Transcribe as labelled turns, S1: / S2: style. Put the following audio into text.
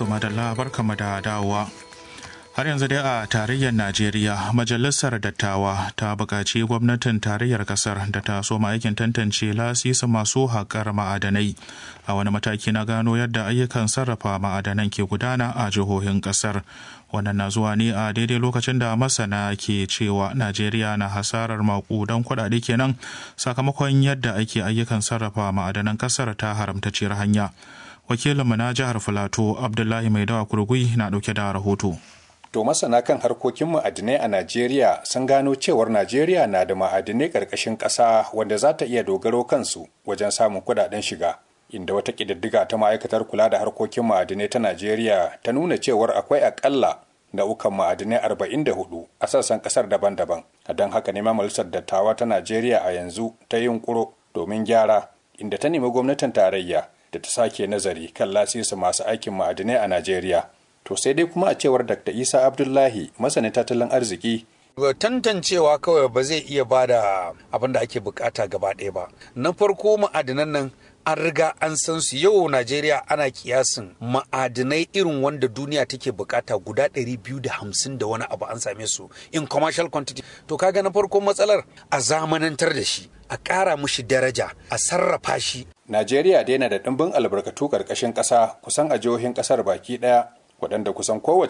S1: To madalla barkama da dawowa. Har yanzu dai a tarayyar Najeriya, Majalisar Dattawa ta buƙaci gwamnatin tarayyar ƙasar da ta soma aikin tantance lasisa masu haƙar ma'adanai a wani mataki na gano yadda ayyukan sarrafa ma'adanan ke gudana a jihohin ƙasar. Wannan na zuwa ne a daidai lokacin da masana ke cewa Najeriya na hasarar maƙudan kuɗaɗe kenan sakamakon yadda ake ayyukan sarrafa ma'adanan ƙasar ta haramtacciyar hanya. Wakilinmu na jihar Filato Abdullahi Maidawa Kurgui na ɗauke da rahoto.
S2: To masana kan harkokin ma'adinai a Najeriya sun gano cewar Najeriya na da ma'adinai ƙarƙashin ƙasa wanda za ta iya dogaro kansu wajen samun kuɗaɗen shiga. Inda wata ƙididdiga ta ma'aikatar kula da harkokin ma'adinai ta Najeriya ta nuna cewar akwai aƙalla nau'ukan ma'adinai 44 a sassan ƙasar daban-daban. Don haka ne majalisar dattawa ta Najeriya a yanzu ta yi yunƙuro domin gyara inda ta nemi gwamnatin tarayya da ta sake nazari kan lasisi masu aikin ma'adinai a Najeriya. To sai dai kuma a cewar Dr. Isa Abdullahi masanin tattalin arziki
S3: tantancewa kawai ba zai iya ba da abin da ake bukata gaba ɗaya ba. Na farko ma'adinan nan an riga an san su yau Najeriya ana kiyasin ma'adinai irin wanda duniya take bukata guda 250 da wani abu an same su in commercial quantity. To kaga na farko matsalar a zamanantar da shi, a ƙara mushi daraja, a sarrafa shi.
S2: Najeriya dai na da ɗimbin albarkatu ƙarƙashin ƙasa kusan a jihohin ƙasar baki ɗaya waɗanda kusan kowace